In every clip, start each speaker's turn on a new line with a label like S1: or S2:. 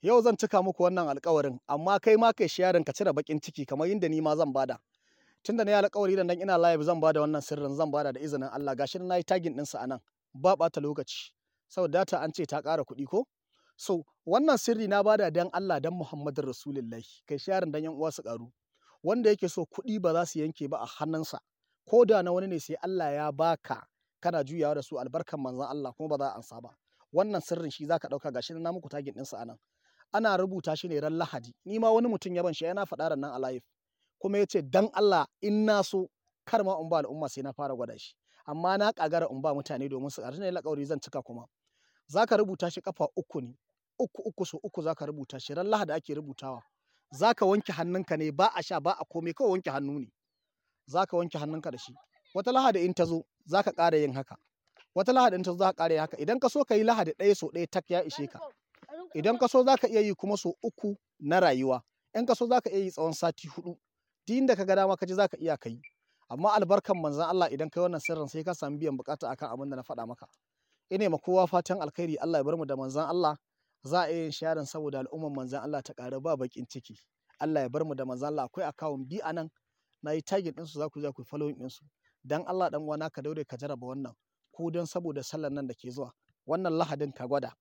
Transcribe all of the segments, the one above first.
S1: yau zan cika muku wannan alƙawarin amma kai ma kai sharing ka cire bakin ciki kamar yadda ni ma zan bada tunda na yi alƙawari da nan ina live zan bada wannan sirrin zan bada da izinin Allah gashi na yi tagging ɗinsa a nan ba ɓata lokaci saboda data an ce ta ƙara kuɗi ko so wannan sirri na bada dan Allah dan Muhammadin Rasulullahi kai sharing dan yan uwa su ƙaru wanda yake so kuɗi ba za su yanke ba a hannunsa ko da na wani ne sai Allah ya baka kana juyawa da su albarkan manzon Allah kuma ba za a ansa ba wannan sirrin shi zaka ɗauka gashi na muku tagging ɗinsa a nan ana rubuta shi ne ran Lahadi ni ma wani mutum ya ban shi yana faɗa nan a live kuma ya ce dan Allah in na so kar ma in ba al'umma sai na fara gwada shi amma na kagara in ba mutane domin su ƙarfi ne alƙawari zan cika kuma zaka rubuta shi kafa uku ne uku uku so uku zaka rubuta shi ran Lahadi ake rubutawa zaka wanke hannunka ne ba a sha ba a komai kawai wanke hannu ne zaka wanke hannunka da shi wata Lahadi in ta zo zaka ƙara yin haka wata Lahadi in ta zo zaka ƙara yin haka idan ka so ka yi Lahadi ɗaya so ɗaya tak ya ishe ka idan ka so zaka iya yi kuma so uku na rayuwa in ka so zaka iya yi tsawon sati hudu duk inda ka ga dama ka ji zaka iya kai amma albarkan manzon Allah idan kai wannan sirrin sai ka samu biyan bukata akan abin da na faɗa maka ine ma kowa fatan alkhairi Allah ya bar mu da manzon Allah za a iya yin sharing saboda al'umman manzon Allah ta ƙara ba bakin ciki Allah ya bar mu da manzon Allah akwai akawun bi anan na yi tagging ɗinsu za ku je ku following ɗinsu dan Allah dan uwana ka daure ka jaraba wannan ko don saboda sallar nan da ke zuwa wannan lahadin ka gwada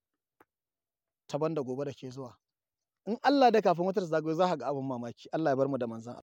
S1: ta banda gobe da ke zuwa in Allah da kafin wata zagayo za ka ga abin mamaki Allah ya bar mu da manzon